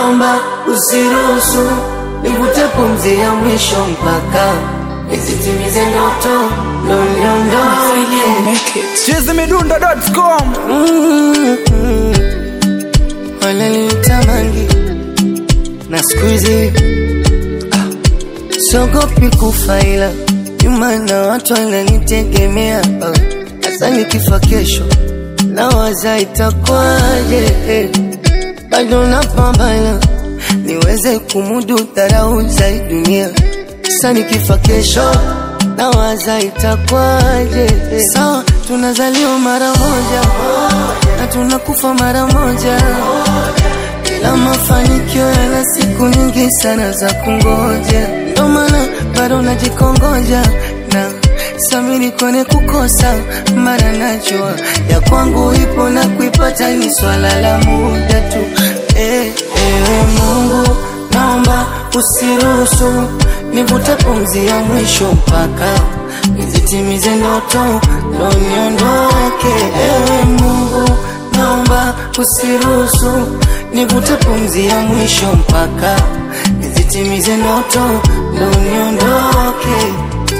naomba usiruhusu nivute pumzi ya mwisho mpaka nizitimize ndoto ndo niondoke. chizimidundo.com Mm-mm. Wananitamani na siku hizi ah, siogopi kufa ila nyuma na watu wananitegemea ah, hasa nikifa kesho nawaza itakwaje eh, bado napambana niweze kumudu dharau za hii dunia sasa nikifa kesho nawaza itakwaje eh, sawa tunazaliwa mara moja na tunakufa mara moja ila mafanikio yana siku nyingi sana za kungoja, ndo maana bado najikongoja na samini kwenye kukosa, mara najua ya kwangu ipo na kuipata ni swala la muda tu. Eh, ewe Mungu, naomba usiruhusu nivute pumzi ya mwisho mpaka nizitimize ndoto ndo niondoke. Ewe Mungu, naomba usiruhusu nivute pumzi ya mwisho mpaka nizitimize ndoto ndo niondoke.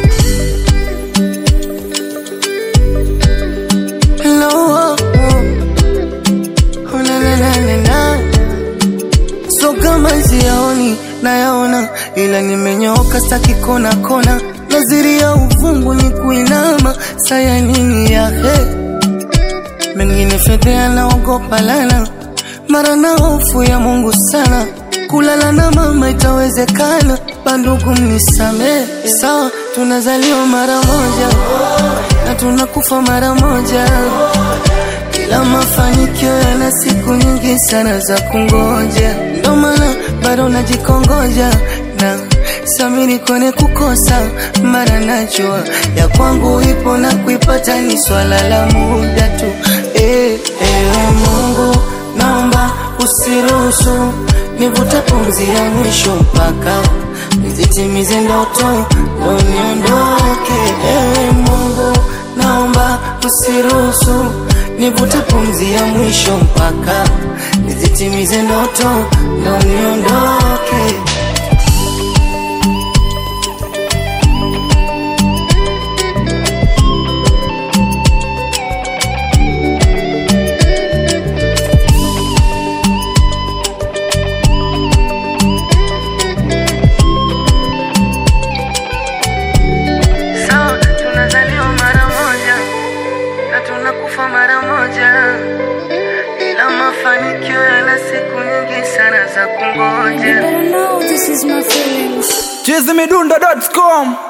Hello, oh, oh. Oh, na, na, na, na, na. So kama siyaoni nayaona, ila nimenyooka staki kona kona, naziri ya uvungu ni kuinama, saya nini ya he mengine fedhea naogopa lana, mara na hofu ya Mungu sana, kulala na mama itawezekana, bandugu mnisamee, sawa tunazaliwa mara moja na tunakufa mara moja ila mafanikio yana siku nyingi sana za kungoja, ndo maana bado najikongoja na samini kwenye kukosa, mara najua ya kwangu ipo na kuipata ni swala la muda tu. Eh, ewe Mungu, naomba usiruhusu nivute pumzi ya mwisho mpaka nizitimize ndoto ndo niondoke. Ewe Mungu, naomba usiruhusu nivute pumzi ya mwisho mpaka nizitimize ndoto ndo niondoke. Sawa, tunazaliwa mara moja na tunakufa mara moja, ila mafanikio yana siku nyingi sana za kungoja. Better know this is my feelings. chizimidundo.com